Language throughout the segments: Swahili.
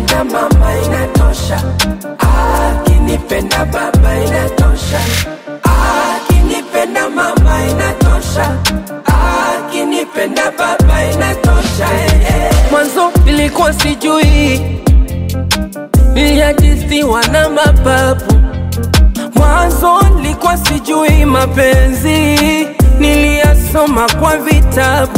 akinipenda mama inatosha, akinipenda baba inatosha, akinipenda mama inatosha, akinipenda baba inatosha. eh, eh. Mwanzo nilikuwa sijui, niliajisiwa na mapapu Mwanzo nilikuwa sijui mapenzi, niliyasoma kwa vitabu.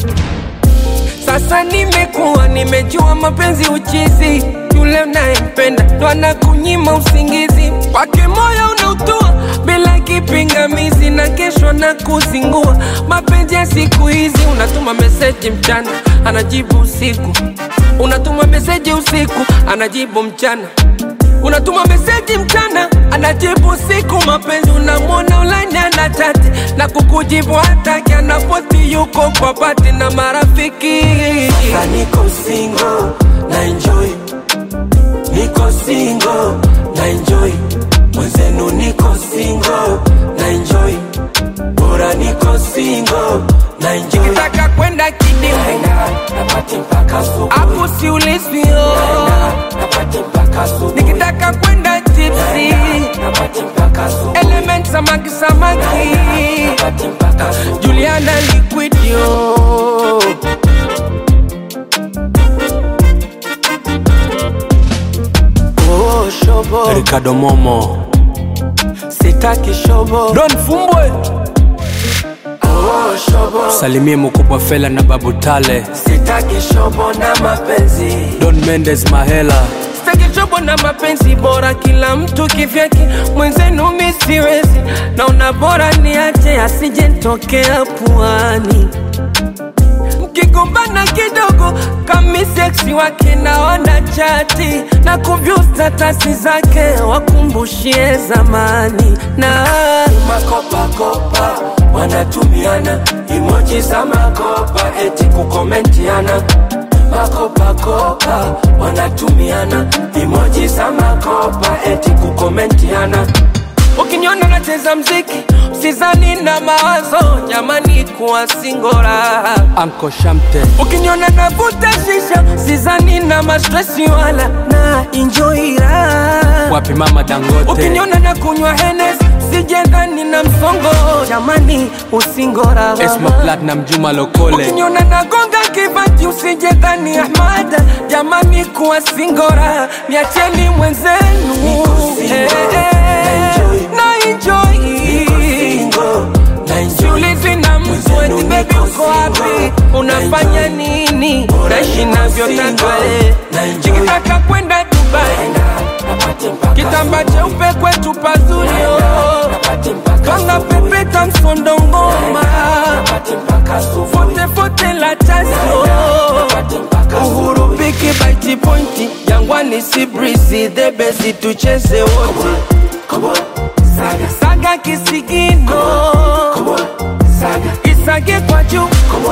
Sasa nimekuwa nimejua mapenzi uchizi, yule unayempenda ndo anakunyima usingizi, wake moyo unautua bila kipingamizi, na kesho na kuzingua. Mapenzi ya siku hizi, unatuma meseji mchana, anajibu usiku, unatuma meseji usiku, anajibu mchana unatuma meseji mchana anajibu usiku. Mapenzi unamwona ulani ana chati na kukujibu hataki, anapoti yuko kwa pati na marafiki. Sasa niko single na enjoy, niko single na enjoy, mwenzenu niko single na enjoy, bora niko single na enjoy. Nikitaka kwenda kidimu napati mpaka asubuhi, hapo siulizwi oh. napati mpaka asubuhi nikitaka kwenda tipsi element samaki samaki Juliana Liquidio Oh, shobo Ricardo Momo sitaki shobo Don Fumbwe Oh, shobo salimie mkubwa Fela na Babu Tale sitaki shobo na mapenzi Don Mendes Mahela Sitaki chobo na mapenzi bora, kila mtu kivyake, mwenzenu mi siwezi, naona bora niache asije nitokea puani. Mkigombana kidogo kami seksi wake naona chati na kuvyu statasi zake wakumbushie zamani na makopakopa wanatumiana emoji za makopa eti kukomentiana makopakopa wanatumiana emoji za makopa eti kukomentiana ukiniona nacheza mziki usizani na mawazo jamani kuwa singora Anko Shamte ukiniona navuta shisha sizani na mastresi wala na enjoy raha wapi mama Dangote ukiniona na kunywa henes sijendani na msongo jamani usingora Esma Platinum Juma Lokole ukiniona nagonga kibati usijendani ahmada jamani kuwa singora niacheni mwenzenu Eh, eh, na enjoy siulizi na mtu eti bebi uko wapi unafanya nini naishi navyotaka eh. chikitaka kwenda dubai kitamba cheupe kwetu pazuri oh. kanga pepeta msondo ngoma fotefote la tasio uhuru piki baiti pointi jangwani si brisi dhebesi tucheze wote saga, saga kisigino isage kwa juu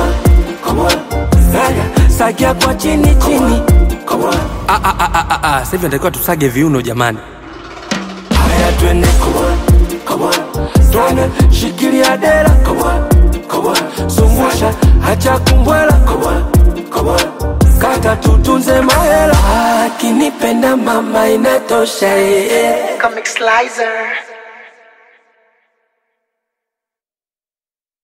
saga, saga kwa chini chini Ah, ah, ah, ah, ah, ah. Sasa hivi natakiwa tusage viuno jamani haya twende twende shikilia dera zungusha hacha kumbwela kata tutunze mahela akinipenda mama inatosha eh, eh. Comic Slicer.